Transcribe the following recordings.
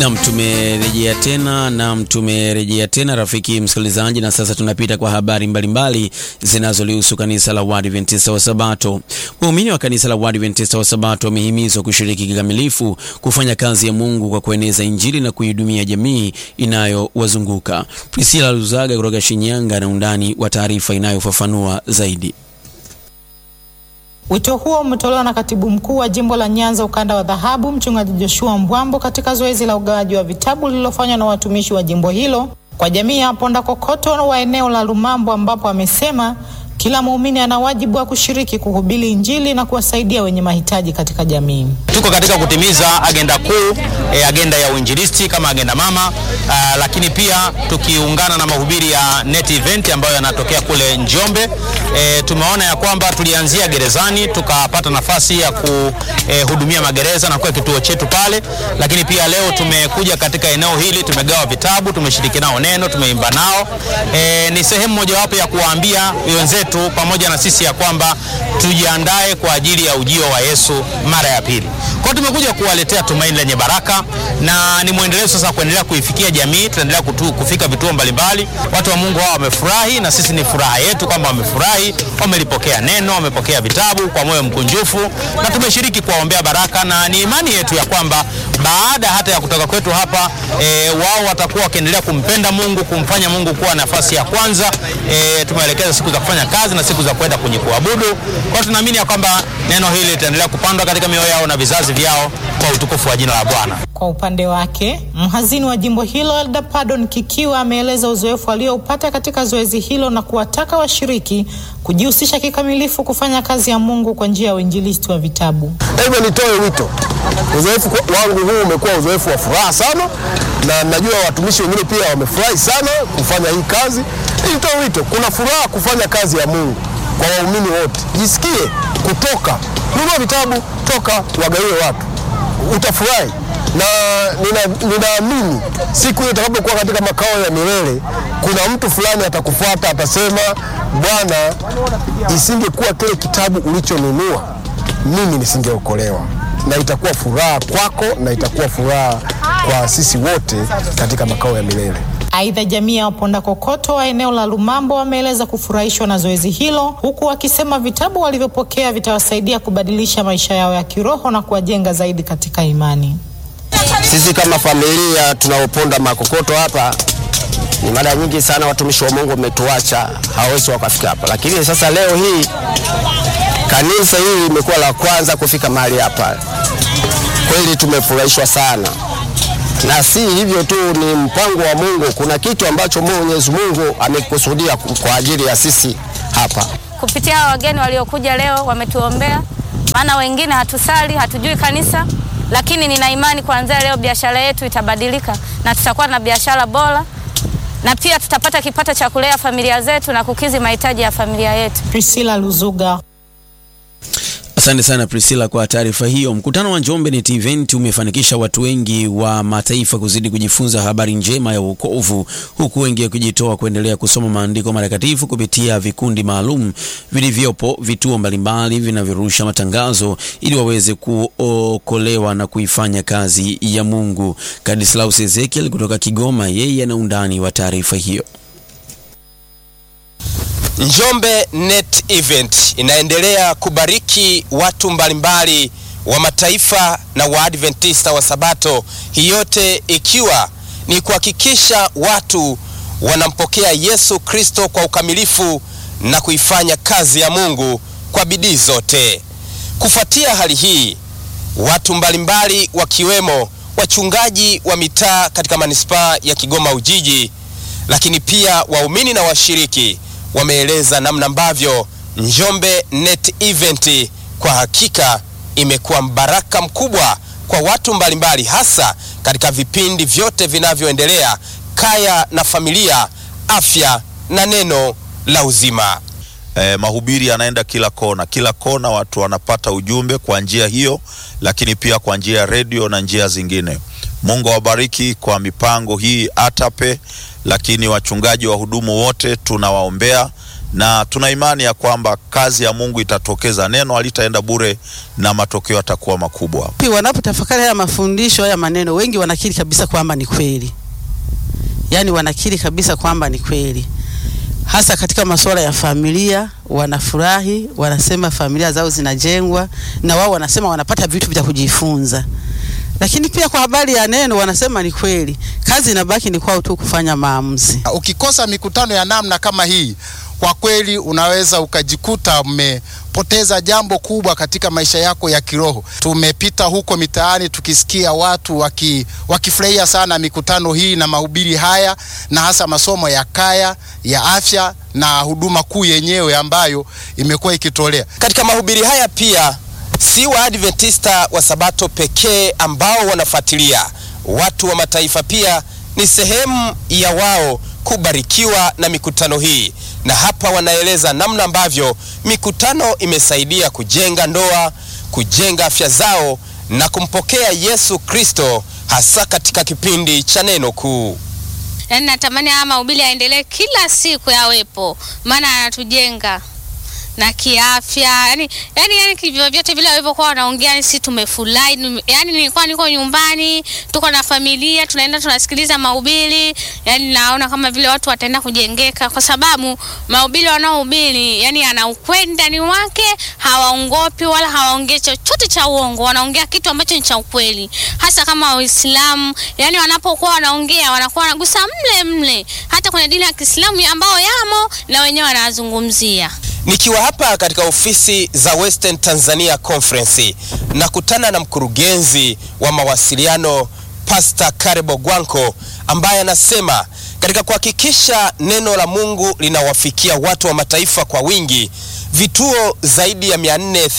Nam, tumerejea tena nam, tumerejea tena rafiki msikilizaji, na sasa tunapita kwa habari mbalimbali zinazolihusu kanisa la Waadventista wa Sabato. Waumini wa kanisa la Waadventista wa Sabato wamehimizwa kushiriki kikamilifu kufanya kazi ya Mungu kwa kueneza Injili na kuihudumia jamii inayowazunguka. Priscilla Luzaga kutoka Shinyanga na undani wa taarifa inayofafanua zaidi. Wito huo umetolewa na katibu mkuu wa jimbo la Nyanza ukanda wa dhahabu, mchungaji Joshua Mbwambo katika zoezi la ugawaji wa vitabu lililofanywa na watumishi wa jimbo hilo kwa jamii ya Ponda Kokoto wa eneo la Lumambo, ambapo amesema kila muumini ana wajibu wa kushiriki kuhubiri Injili na kuwasaidia wenye mahitaji katika jamii. Tuko katika kutimiza agenda kuu e, agenda ya uinjilisti kama agenda mama a, lakini pia tukiungana na mahubiri ya net event ambayo yanatokea kule Njombe. E, tumeona ya kwamba tulianzia gerezani tukapata nafasi ya kuhudumia e, magereza na kuwa kituo chetu pale, lakini pia leo tumekuja katika eneo hili, tumegawa vitabu, tumeshiriki nao neno, tumeimba nao. E, ni sehemu mojawapo ya kuwaambia wenzetu pamoja na sisi ya kwamba tujiandae kwa ajili ya ujio wa Yesu mara ya pili. Kwa hiyo tumekuja kuwaletea tumaini lenye baraka na ni mwendelezo sasa kuendelea kuifikia jamii. Tunaendelea kufika vituo mbalimbali, watu wa Mungu hao wamefurahi, na sisi ni furaha yetu kwamba wamefurahi, wamelipokea neno, wamepokea vitabu kwa moyo mkunjufu, na tumeshiriki kuwaombea baraka, na ni imani yetu ya kwamba baada hata ya kutoka kwetu hapa e, wao watakuwa wakiendelea kumpenda Mungu, kumfanya Mungu kuwa nafasi ya kwanza. E, tumeelekeza siku za kufanya kazi na siku za kwenda kwenye kuabudu. Kwa tunaamini ya kwamba neno hili litaendelea kupandwa katika mioyo yao na vizazi vyao kwa utukufu wa jina la Bwana. Kwa upande wake, mhazini wa jimbo hilo Elda Pardon Kikiwa ameeleza uzoefu alioupata katika zoezi hilo na kuwataka washiriki kujihusisha kikamilifu kufanya kazi ya Mungu kwa njia ya uinjilisti wa vitabu. Hivyo nitoe wito, uzoefu wangu huu umekuwa uzoefu wa furaha sana, na najua watumishi wengine pia wamefurahi sana kufanya hii kazi. Nitoe wito, kuna furaha kufanya kazi ya Mungu kwa waumini wote. Jisikie kutoka, nunua vitabu, toka wagawie watu, utafurahi na ninaamini nina siku hiyo itakapokuwa katika makao ya milele, kuna mtu fulani atakufuata atasema, Bwana, isingekuwa kile kitabu ulichonunua mimi nisingeokolewa. Na itakuwa furaha kwako na itakuwa furaha kwa sisi wote katika makao ya milele. Aidha, jamii ya Waponda Kokoto wa eneo la Lumambo wameeleza kufurahishwa na zoezi hilo, huku wakisema vitabu walivyopokea vitawasaidia kubadilisha maisha yao ya kiroho na kuwajenga zaidi katika imani. Sisi kama familia tunaoponda makokoto hapa, ni mara nyingi sana watumishi wa Mungu wametuacha, hawawezi wakafika hapa, lakini sasa leo hii kanisa hili limekuwa la kwanza kufika mahali hapa. Kweli tumefurahishwa sana, na si hivyo tu, ni mpango wa Mungu. Kuna kitu ambacho Mwenyezi Mungu amekusudia kwa ajili ya sisi hapa. Kupitia wageni waliokuja leo, wametuombea, maana wengine hatusali, hatujui kanisa lakini nina imani kuanzia leo biashara yetu itabadilika na tutakuwa na biashara bora na pia tutapata kipato cha kulea familia zetu na kukizi mahitaji ya familia yetu. Priscilla Luzuga. Asante sana Priscilla kwa taarifa hiyo. Mkutano wa Njombe Net Event umefanikisha watu wengi wa mataifa kuzidi kujifunza habari njema ya wokovu, huku wengi wakijitoa kuendelea kusoma maandiko matakatifu kupitia vikundi maalum vilivyopo vituo mbalimbali vinavyorusha matangazo ili waweze kuokolewa na kuifanya kazi ya Mungu. Kadislaus Ezekiel kutoka Kigoma, yeye ana undani wa taarifa hiyo. Njombe Net Event inaendelea kubariki watu mbalimbali wa mataifa na Waadventista wa Sabato, hii yote ikiwa ni kuhakikisha watu wanampokea Yesu Kristo kwa ukamilifu na kuifanya kazi ya Mungu kwa bidii zote. Kufuatia hali hii, watu mbalimbali wakiwemo wachungaji wa mitaa katika manispaa ya Kigoma Ujiji, lakini pia waumini na washiriki wameeleza namna ambavyo Njombe Net Event kwa hakika imekuwa mbaraka mkubwa kwa watu mbalimbali, hasa katika vipindi vyote vinavyoendelea: kaya na familia, afya na neno la uzima. Eh, mahubiri yanaenda kila kona, kila kona watu wanapata ujumbe kwa njia hiyo, lakini pia kwa njia ya redio na njia zingine. Mungu awabariki kwa mipango hii ATAPE, lakini wachungaji wahudumu wote tunawaombea na tuna imani ya kwamba kazi ya Mungu itatokeza, neno halitaenda bure na matokeo yatakuwa makubwa. Wanapotafakari haya mafundisho haya maneno, wengi wanakiri kabisa kwamba ni kweli, yaani wanakiri kabisa kwamba ni kweli, hasa katika masuala ya familia. Wanafurahi, wanasema familia zao zinajengwa, na wao wanasema wanapata vitu vya kujifunza. Lakini pia kwa habari ya neno wanasema ni kweli, kazi inabaki ni kwao tu kufanya maamuzi. Ukikosa mikutano ya namna kama hii, kwa kweli unaweza ukajikuta mmepoteza jambo kubwa katika maisha yako ya kiroho. Tumepita huko mitaani tukisikia watu waki, wakifurahia sana mikutano hii na mahubiri haya na hasa masomo ya kaya ya afya na huduma kuu yenyewe ambayo imekuwa ikitolea Katika mahubiri haya pia si Waadventista wa Sabato pekee ambao wanafuatilia. Watu wa mataifa pia ni sehemu ya wao kubarikiwa na mikutano hii, na hapa wanaeleza namna ambavyo mikutano imesaidia kujenga ndoa, kujenga afya zao na kumpokea Yesu Kristo, hasa katika kipindi cha neno kuu. Yaani natamani haya mahubiri yaendelee kila siku yawepo, maana yanatujenga na kiafya yani, yani, yani kivyo vyote vile walivyokuwa wanaongea, yani sisi tumefurahi. Nime- Yani nilikuwa niko nyumbani, tuko na familia, tunaenda tunasikiliza mahubiri, yani naona kama vile watu wataenda kujengeka, kwa sababu mahubiri wanaohubiri yani ana ukweli ndani wake, hawaongopi wala hawaongei chochote cha uongo, wanaongea kitu ambacho ni cha ukweli, hasa kama Waislamu yani wanapokuwa wanaongea wanakuwa wanagusa mle mle, hata kwenye dini ya Kiislamu ambao yamo na wenyewe wanazungumzia. Nikiwa hapa katika ofisi za Western Tanzania Conference nakutana na mkurugenzi wa mawasiliano Pastor Karebo Gwanko ambaye anasema katika kuhakikisha neno la Mungu linawafikia watu wa mataifa kwa wingi, vituo zaidi ya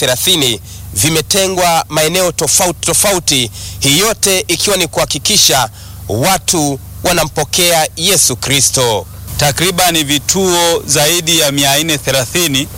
430 vimetengwa maeneo tofauti tofauti, hii yote ikiwa ni kuhakikisha watu wanampokea Yesu Kristo. Takribani vituo zaidi ya 430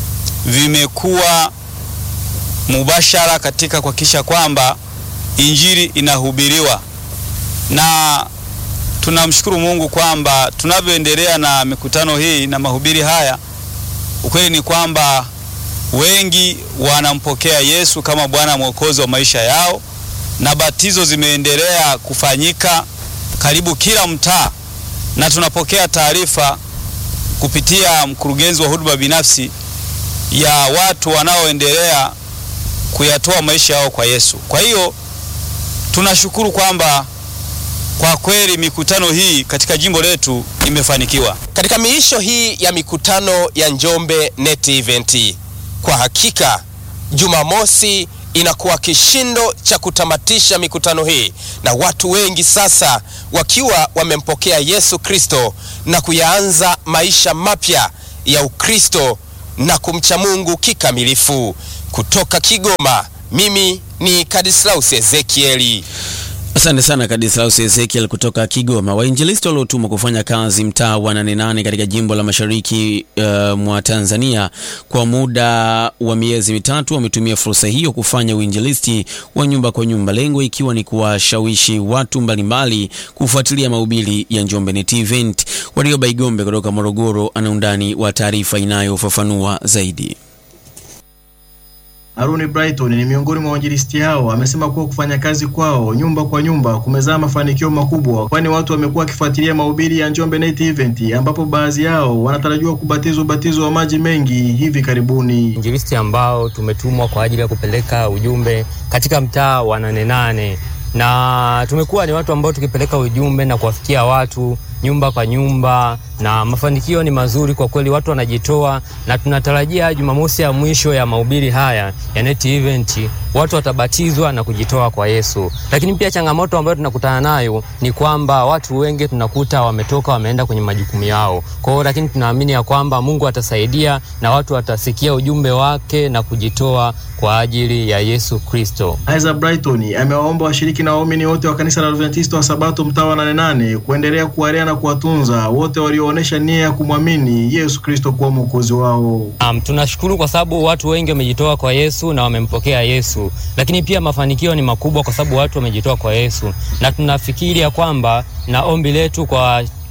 vimekuwa mubashara katika kuhakikisha kwamba injili inahubiriwa, na tunamshukuru Mungu kwamba tunavyoendelea na mikutano hii na mahubiri haya, ukweli ni kwamba wengi wanampokea Yesu kama Bwana Mwokozi wa maisha yao, na batizo zimeendelea kufanyika karibu kila mtaa na tunapokea taarifa kupitia mkurugenzi wa huduma binafsi ya watu wanaoendelea kuyatoa maisha yao kwa Yesu. Kwa hiyo tunashukuru kwamba kwa kweli mikutano hii katika jimbo letu imefanikiwa. Katika miisho hii ya mikutano ya Njombe Net Event, kwa hakika Jumamosi inakuwa kishindo cha kutamatisha mikutano hii na watu wengi sasa wakiwa wamempokea Yesu Kristo na kuyaanza maisha mapya ya Ukristo na kumcha Mungu kikamilifu. Kutoka Kigoma, mimi ni Kadislaus Ezekieli. Asante sana Kadislaus Ezekiel kutoka Kigoma. Wainjilisti waliotumwa kufanya kazi mtaa wa Nane Nane katika jimbo la mashariki uh, mwa Tanzania kwa muda wa miezi mitatu wametumia fursa hiyo kufanya uinjilisti wa nyumba kwa nyumba, lengo ikiwa ni kuwashawishi watu mbalimbali kufuatilia mahubiri ya Njombe Net Event. Warioba Igombe kutoka Morogoro ana undani wa taarifa inayofafanua zaidi. Aruni Brighton ni miongoni mwa wainjilisti hao. Amesema kuwa kufanya kazi kwao nyumba kwa nyumba kumezaa mafanikio makubwa, kwani watu wamekuwa wakifuatilia mahubiri ya Njombe Net Event, ambapo baadhi yao wanatarajiwa kubatizwa ubatizo wa maji mengi hivi karibuni. Injilisti ambao tumetumwa kwa ajili ya kupeleka ujumbe katika mtaa wa Nane Nane, na tumekuwa ni watu ambao tukipeleka ujumbe na kuwafikia watu nyumba kwa nyumba, na mafanikio ni mazuri kwa kweli, watu wanajitoa, na tunatarajia Jumamosi ya mwisho ya mahubiri haya ya Net Event watu watabatizwa na kujitoa kwa Yesu. Lakini pia changamoto ambayo tunakutana nayo ni kwamba watu wengi tunakuta wametoka wameenda kwenye majukumu yao. Kwa hiyo lakini tunaamini ya kwamba Mungu atasaidia na watu watasikia ujumbe wake na kujitoa kwa ajili ya Yesu Kristo. Isaac Brighton amewaomba washiriki na waumini wote wa kanisa la Adventista wa Sabato mtaa wa Nane Nane kuendelea kuwalea na kuwatunza wote walioonyesha nia ya kumwamini Yesu Kristo kuwa mwokozi wao. Um, tunashukuru kwa sababu watu wengi wamejitoa kwa Yesu na wamempokea Yesu, lakini pia mafanikio ni makubwa kwa sababu watu wamejitoa kwa Yesu, na tunafikiri ya kwamba na ombi letu kwa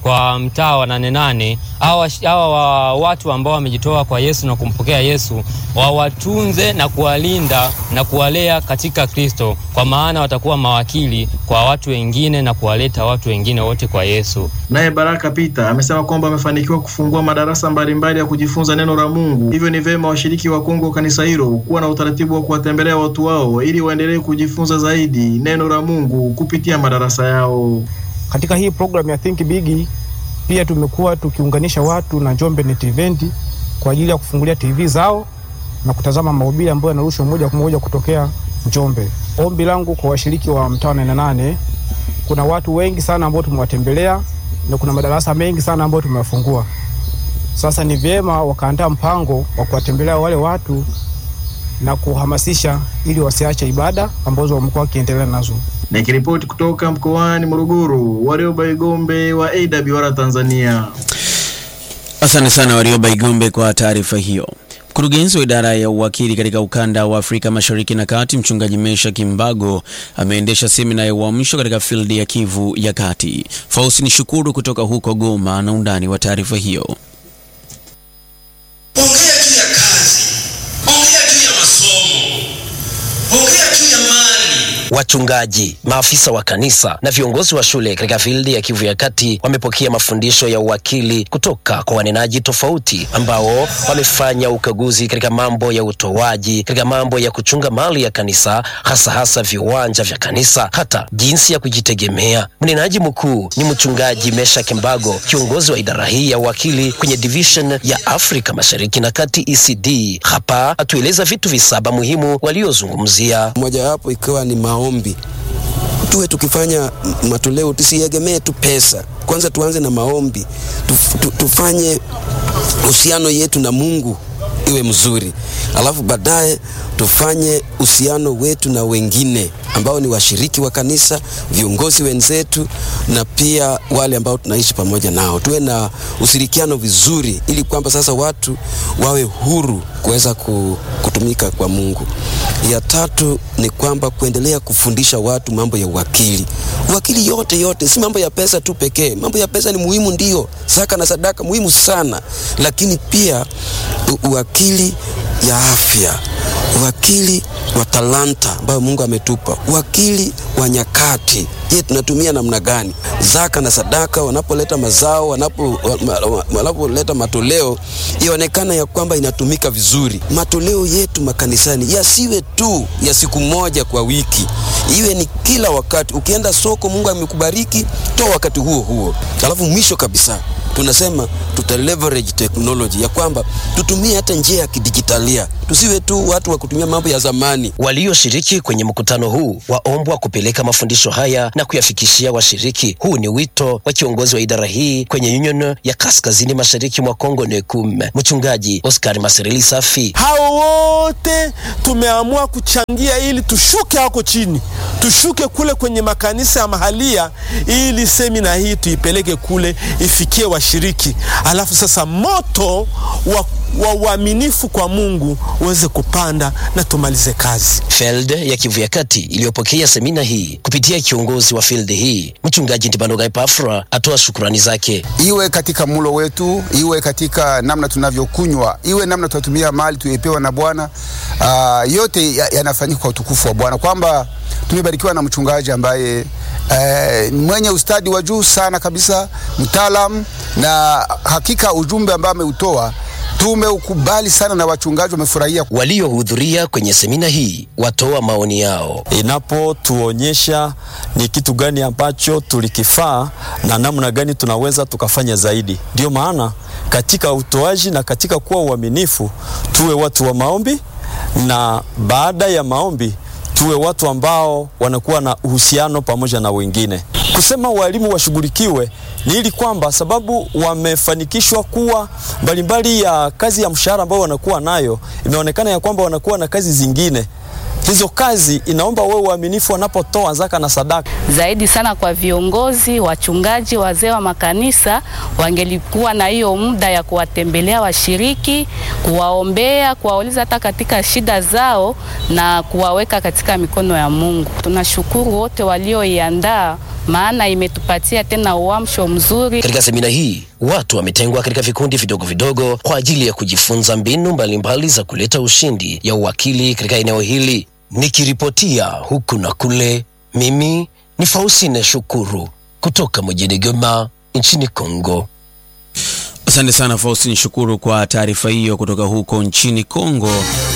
kwa mtaa wa Nane Nane, hawa hawa wa watu ambao wamejitoa kwa Yesu na kumpokea Yesu wawatunze na kuwalinda na kuwalea katika Kristo, kwa maana watakuwa mawakili kwa watu wengine na kuwaleta watu wengine wote kwa Yesu. Naye Baraka Peter amesema kwamba amefanikiwa kufungua madarasa mbalimbali ya kujifunza neno la Mungu, hivyo ni vyema washiriki wa Kongo kanisa hilo kuwa na utaratibu wa kuwatembelea watu wao ili waendelee kujifunza zaidi neno la Mungu kupitia madarasa yao. Katika hii program ya Think Big pia tumekuwa tukiunganisha watu na Njombe Net Event kwa ajili ya kufungulia TV zao na kutazama mahubiri ambayo yanarushwa moja kwa moja kutokea Njombe. Ombi langu kwa washiriki wa mtaa nane nane, kuna watu wengi sana ambao tumewatembelea na kuna madarasa mengi sana ambayo tumewafungua. Sasa ni vyema wakaandaa mpango wa kuwatembelea wale watu na kuhamasisha ili wasiache ibada ambazo wamekuwa wakiendelea nazo. Nikiripoti kutoka mkoani Morogoro, Warioba Igombe wa AWR Tanzania. Asante sana Warioba Igombe kwa taarifa hiyo. Mkurugenzi wa idara ya uwakili katika ukanda wa Afrika Mashariki na Kati, mchungaji Mesha Kimbago ameendesha semina ya uamsho katika fildi ya Kivu ya Kati. Fausini Shukuru kutoka huko Goma na undani wa taarifa hiyo. Ongea juu ya kazi, ongea juu ya masomo, ongea juu ya mali. Wachungaji, maafisa wa kanisa na viongozi wa shule katika fildi ya Kivu ya Kati wamepokea mafundisho ya uwakili kutoka kwa wanenaji tofauti ambao wamefanya ukaguzi katika mambo ya utoaji, katika mambo ya kuchunga mali ya kanisa, hasa hasa viwanja vya kanisa, hata jinsi ya kujitegemea. Mnenaji mkuu ni mchungaji Mesha Kimbago, kiongozi wa idara hii ya uwakili kwenye division ya Afrika Mashariki na Kati ECD. Hapa atueleza vitu visaba muhimu waliozungumzia, mojawapo ikiwa ni maombi. Tuwe tukifanya matoleo, tusiegemee tu pesa. Kwanza tuanze na maombi, Tuf, tu, tufanye uhusiano yetu na Mungu iwe mzuri, alafu baadaye tufanye uhusiano wetu na wengine ambao ni washiriki wa kanisa, viongozi wenzetu, na pia wale ambao tunaishi pamoja nao. Tuwe na ushirikiano vizuri, ili kwamba sasa watu wawe huru kuweza kutumika kwa Mungu. Ya tatu ni kwamba kuendelea kufundisha watu mambo ya uwakili. Uwakili yote yote, si mambo ya pesa tu pekee. Mambo ya pesa ni muhimu, ndio, zaka na sadaka muhimu sana, lakini pia uwakili ya afya, uwakili wa talanta ambayo Mungu ametupa, uwakili wa nyakati. Je, tunatumia namna gani? Zaka na sadaka, wanapoleta mazao, wanapo wanapoleta matoleo, ionekana ya kwamba inatumika vizuri. Matoleo yetu makanisani yasiwe tu ya siku moja kwa wiki, iwe ni kila wakati. Ukienda soko, Mungu amekubariki, toa wakati huo huo. Alafu mwisho kabisa tunasema tuta leverage technology ya kwamba tutumie hata njia ya kidijitalia, tusiwe tu watu wa kutumia mambo ya zamani. Walioshiriki kwenye mkutano huu waombwa kupeleka mafundisho haya na kuyafikishia washiriki. Huu ni wito wa kiongozi wa idara hii kwenye Union ya Kaskazini Mashariki mwa Kongo NECUM, mchungaji Oscar Masereli Safi. Hao wote tumeamua kuchangia ili tushuke hako chini, tushuke kule kwenye makanisa ya mahalia, ili semina hii tuipeleke kule ifikie washiriki, alafu sasa moto wa wa uaminifu kwa Mungu uweze kupanda na tumalize kazi. Field ya Kivu ya Kati iliyopokea semina hii kupitia kiongozi wa field hii mchungaji Ntibanoga Epafra atoa shukrani zake. Iwe katika mulo wetu, iwe katika namna tunavyokunywa, iwe namna tunatumia mali tuliyopewa na Bwana. Uh, yote yanafanyika kwa utukufu wa Bwana, kwamba tumebarikiwa na mchungaji ambaye eh, mwenye ustadi wa juu sana kabisa, mtaalam, na hakika ujumbe ambao ameutoa tumeukubali sana na wachungaji wamefurahia. Waliohudhuria kwenye semina hii watoa maoni yao, inapotuonyesha ni kitu gani ambacho tulikifaa na namna gani tunaweza tukafanya zaidi. Ndio maana katika utoaji na katika kuwa uaminifu, tuwe watu wa maombi, na baada ya maombi tuwe watu ambao wanakuwa na uhusiano pamoja na wengine. Kusema walimu washughulikiwe ni ili kwamba sababu wamefanikishwa kuwa mbalimbali ya kazi ya mshahara ambao wanakuwa nayo, imeonekana ya kwamba wanakuwa na kazi zingine. Hizo kazi inaomba wewe uaminifu wanapotoa zaka na sadaka. Zaidi sana kwa viongozi, wachungaji, wazee wa makanisa wangelikuwa na hiyo muda ya kuwatembelea washiriki, kuwaombea, kuwauliza hata katika shida zao na kuwaweka katika mikono ya Mungu. Tunashukuru wote walioiandaa maana imetupatia tena uamsho mzuri. Katika semina hii watu wametengwa katika vikundi vidogo vidogo kwa ajili ya kujifunza mbinu mbalimbali za kuleta ushindi ya uwakili katika eneo hili. Nikiripotia huku na kule, mimi ni Faustine Shukuru kutoka mjini Goma nchini Kongo. Asante sana Faustin Shukuru kwa taarifa hiyo kutoka huko nchini Kongo,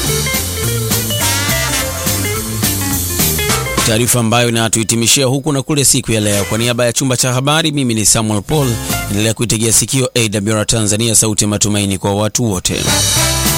taarifa ambayo inatuhitimishia huku na kule siku ya leo. Kwa niaba ya chumba cha habari, mimi ni Samuel Paul, endelea kuitegea sikio AWR Tanzania, sauti ya matumaini kwa watu wote.